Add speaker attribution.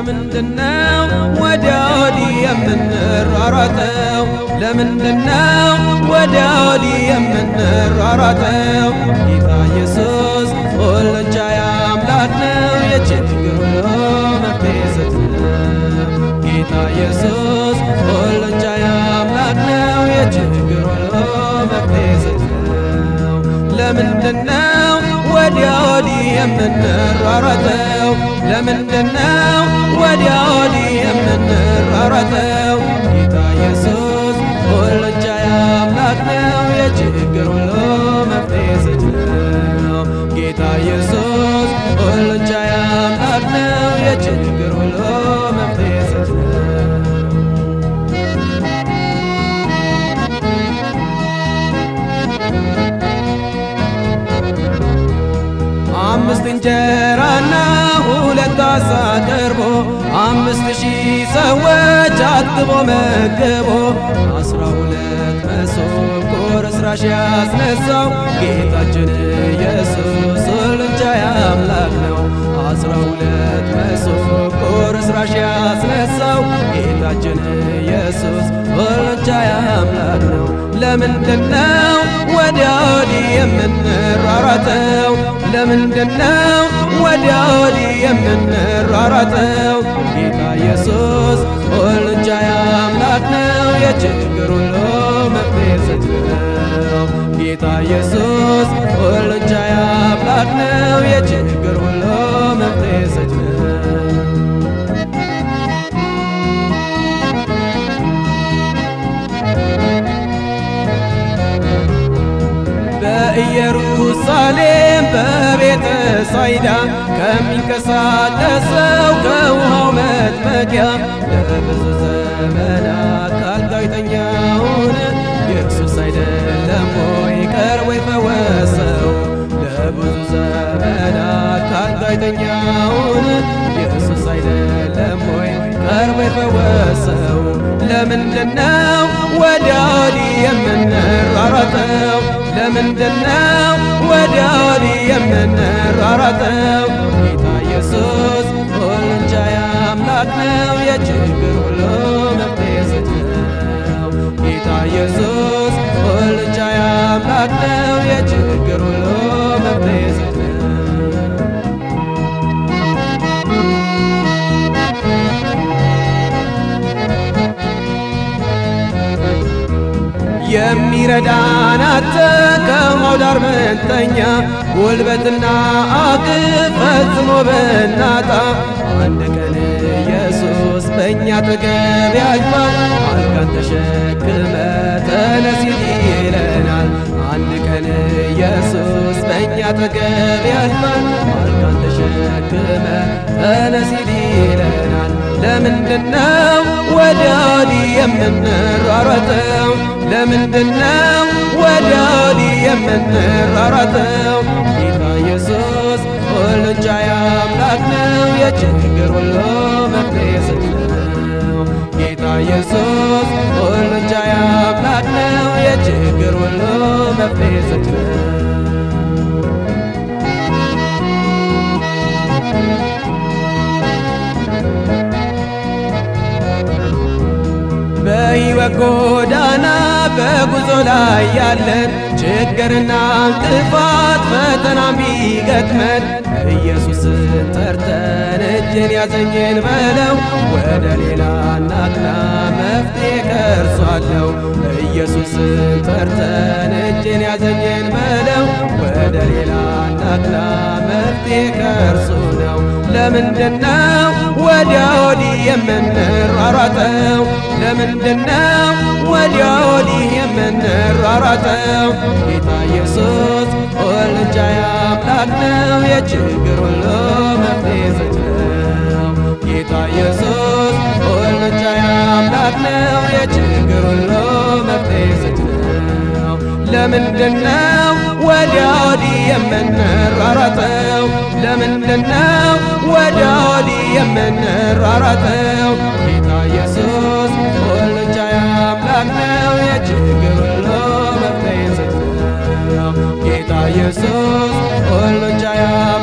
Speaker 1: ለምንድነው ወዲያ ወዲህ የምንሯሯጠው? ለምንድነው ወዲያ ወዲህ የምንሯሯጠው? ጌታ ኢየሱስ ሁሉን ቻይ አምላክ ነው፣ የችግር ሁሉ መፍትሔ ሰጪ ነው። ጌታ ኢየሱስ ሁሉን ቻይ አምላክ ነው፣ የችግር ሁሉ መፍትሔ ሰጪ ነው። ለምንድነው ወዲያ ወዲህ የምንሯሯጠው? ለምንድነው ወዲያ ወዲህ የምንሯሯጠው? ጌታ ኢየሱስ ሁሉን ቻይ አምላክ ነው፣ የችግር ሁሉ መፍትሔ ሰጪ ነው። ጌታ ኢየሱስ ሁሉን ቻይ አምላክ ነው፣ የችግር ሁሉ መፍትሔ ሰጪ ነው። አምስት እንጀራና ሁለት አሳ ቀርቦ አምስት ሺህ ሰዎች አጥግቦ መግቦ አስራ ሁለት መሶብ ቁርስራሽ ያስነሳው ጌታችን ኢየሱስ ሁሉን ቻይ አምላክ ነው። አስራ ሁለት መሶብ ቁርስራሽ ያስነሳው ጌታችን ኢየሱስ ሁሉን ቻይ አምላክ ነው። ለምንድነው ወዲያ ወዲህ የምንሯሯጠው? ለምንድነው ወዲያ ወዲህ የምንሯሯጠው? ጌታ ኢየሱስ ሁሉን ቻይ አምላክ ነው፣ የችግር ሁሉ መፍትሔ ሰጪ ነው። ጌታ ኢየሱስ ሁሉን ቻይ አምላክ ነው፣ የችግር ሁሉ መፍትሔ ሰጪ ነው። በኢየሩሳሌም በቤተ ሳይዳ ከሚንቀሳቀሰው ከውሃው መጥመቂያ ለብዙ ዘመናት ካልጋው የተኛውን ኢየሱስ አይደለም ወይ ቀርቦ የፈወሰው? ለብዙ ዘመናት ካልጋው የተኛውን ኢየሱስ አይደለም ወይ ቀርቦ የፈወሰው? ለምንድነው ወዲያ ወዲህ የምንሯሯጠው? ለምንድነው ወዲያ ወዲህ የምንሯሯጠው? ጌታ ኢየሱስ ሁሉን ቻይ አምላክ ነው፣ የችግር ሁሉ መፍትሔ ሰጪ ነው። ጌታ ኢየሱስ ሁሉን ቻይ አምላክ ነው፣ የችግር ሁሉ መፍትሔ ሰጪ ነው። የሚረዳን አጥተን ከውሃው ዳር መንተኛ ጉልበትና አቅም ፈጽሞ ብናጣ አንድ ቀን ኢየሱስ በእኛ አጠገብ ያልፋል። አልጋን ተሸክመ ተነስ ይለናል። አንድ ቀን ኢየሱስ በእኛ አጠገብ ያልፋል። አልጋን ተሸክመ ተነስ ይለናል። ለምንድነው ወዲያ ወዲህ የምንሯሯጠው? ለምንድነው ወዲያ ወዲህ የምንሯሯጠው? ጌታ ኢየሱስ ሁሉን ቻይ አምላክ ነው፣ የችግር ሁሉ መፍትሔ ሰጪ ነው። ጌታ ኢየሱስ ሁሉን ቻይ አምላክ ነው፣ የችግር ሁሉ መፍትሔ ሰጪ ነው። በሕይወት ጎዳና በጉዞ ላይ ያለን ችግርና እንቅፋት ፈተና ቢገጥመን ኢየሱስን ጠርተን እጅን ያዘኝን በለው ወደ ሌላ ናቅና መፍትሔ ከእርሱ አለው። ኢየሱስን ጠርተን እጅን ያዘኝን በለው ወደ ሌላ ናቅና መፍትሔ ከእርሱ ነው። ለምንድነው ወዲያ ወዲህ የምንሯሯጠው? ለምንድነው ወዲያ ወዲህ የምንሯሯጠው? ጌታ ኢየሱስ ሁሉን ቻይ አምላክ ነው፣ የችግር ሁሉ መፍትሔ ሰጪ ነው። ጌታ ኢየሱስ ሁሉን ቻይ አምላክ ነው፣ የችግር ሁሉ መፍትሔ ሰጪ ነው። ለምንድነው ወዲያ ወዲህ የምንሯሯጠው? ለምንድነው ወዲያ ወዲህ የምንሯሯጠው? ጌታ ኢየሱስ ሁሉን ቻይ አምላክ ነው፣ የችግር ሁሉ መፍትሔ ሰጪ ነው። ጌታ ኢየሱስ ሁሉን ቻይ